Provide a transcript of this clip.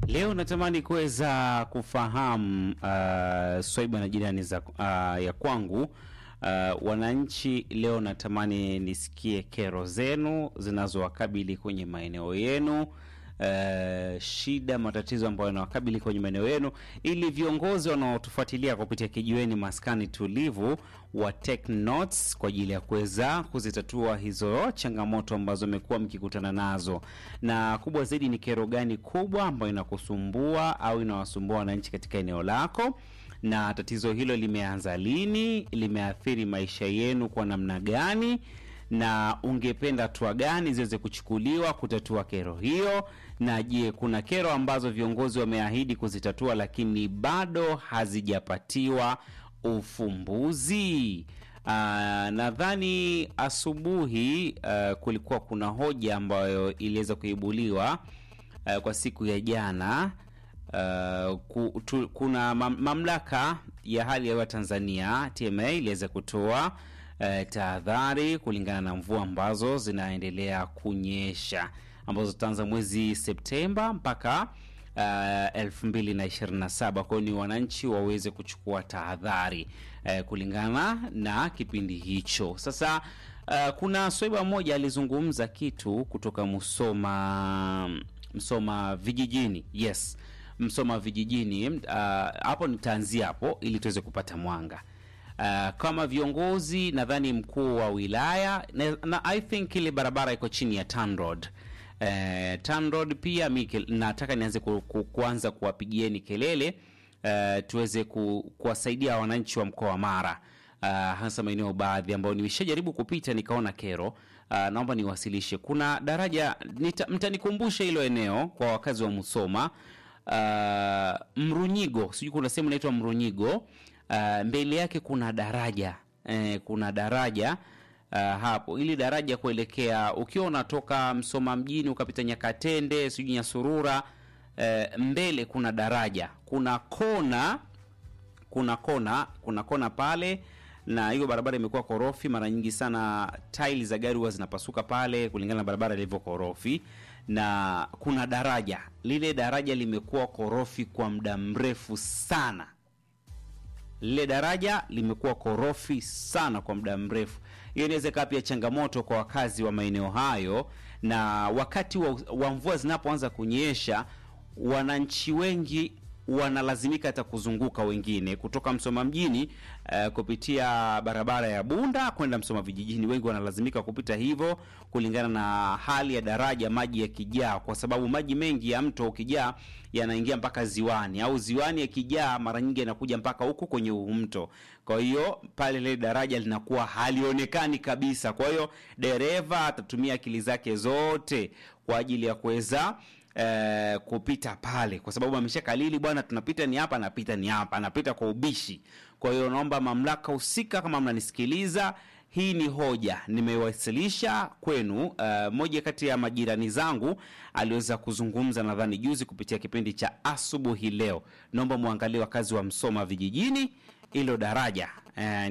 Leo natamani kuweza kufahamu uh, swaiba na jirani za uh, ya kwangu uh, wananchi. Leo natamani nisikie kero zenu zinazowakabili kwenye maeneo yenu. Uh, shida matatizo ambayo yanawakabili kwenye maeneo yenu, ili viongozi wanaotufuatilia kupitia kijiweni maskani tulivu wa take notes kwa ajili ya kuweza kuzitatua hizo changamoto ambazo mmekuwa mkikutana nazo, na kubwa zaidi ni kero gani kubwa ambayo inakusumbua au inawasumbua wananchi katika eneo lako, na tatizo hilo limeanza lini, limeathiri maisha yenu kwa namna gani na ungependa hatua gani ziweze kuchukuliwa kutatua kero hiyo? Na je, kuna kero ambazo viongozi wameahidi kuzitatua lakini bado hazijapatiwa ufumbuzi? Uh, nadhani asubuhi uh, kulikuwa kuna hoja ambayo iliweza kuibuliwa uh, kwa siku ya jana uh, ku, tu, kuna mam, mamlaka ya hali ya hewa Tanzania TMA iliweza kutoa Uh, tahadhari kulingana na mvua ambazo zinaendelea kunyesha ambazo zitaanza mwezi Septemba mpaka uh, elfu mbili na ishirini na saba. Kwa hiyo ni wananchi waweze kuchukua tahadhari uh, kulingana na kipindi hicho. Sasa uh, kuna swaiba mmoja alizungumza kitu kutoka Musoma, Msoma vijijini. Yes, Msoma vijijini. Uh, hapo nitaanzia hapo ili tuweze kupata mwanga Uh, kama viongozi nadhani mkuu wa wilaya na, na I think ile barabara iko chini ya TANROAD. Uh, TANROAD pia mi nataka nianze ku, ku, kuanza kuwapigieni kelele uh, tuweze ku, kuwasaidia wananchi wa mkoa wa Mara uh, hasa maeneo baadhi ambayo nimeshajaribu kupita nikaona kero uh, naomba niwasilishe. Kuna daraja mtanikumbusha hilo eneo kwa wakazi wa Musoma uh, Mrunyigo, sijui kuna sehemu inaitwa Mrunyigo Uh, mbele yake kuna daraja eh, kuna daraja uh, hapo, ili daraja kuelekea ukiwa unatoka Msoma mjini ukapita Nyakatende sijui Nyasurura eh, mbele kuna daraja, kuna kona, kuna kona, kuna kona pale, na hiyo barabara imekuwa korofi. Mara nyingi sana taili za gari huwa zinapasuka pale kulingana na barabara ilivyo korofi, na kuna daraja, lile daraja limekuwa korofi kwa muda mrefu sana lile daraja limekuwa korofi sana kwa muda mrefu. Hiyo inaweza ikawa pia changamoto kwa wakazi wa maeneo hayo, na wakati wa, wa mvua zinapoanza kunyesha, wananchi wengi wanalazimika hata kuzunguka, wengine kutoka Msoma mjini uh, kupitia barabara ya Bunda kwenda Msoma vijijini, wengi wanalazimika kupita hivyo kulingana na hali ya daraja, maji yakijaa, kwa sababu maji mengi ya mto ukijaa yanaingia mpaka ziwani, au ziwani yakijaa mara nyingi yanakuja mpaka huku kwenye huu mto. Kwa hiyo pale ile daraja linakuwa halionekani kabisa. Kwa hiyo dereva atatumia akili zake zote kwa ajili ya kuweza Eh, kupita pale kwa sababu ameshakalili bwana, tunapita ni hapa, napita ni hapa, anapita kwa ubishi. Kwa hiyo naomba mamlaka husika, kama mnanisikiliza, hii ni hoja nimewasilisha kwenu. Uh, moja kati ya majirani zangu aliweza kuzungumza nadhani juzi kupitia kipindi cha asubuhi leo. Naomba muangalie wakazi wa Msoma vijijini, hilo daraja eh,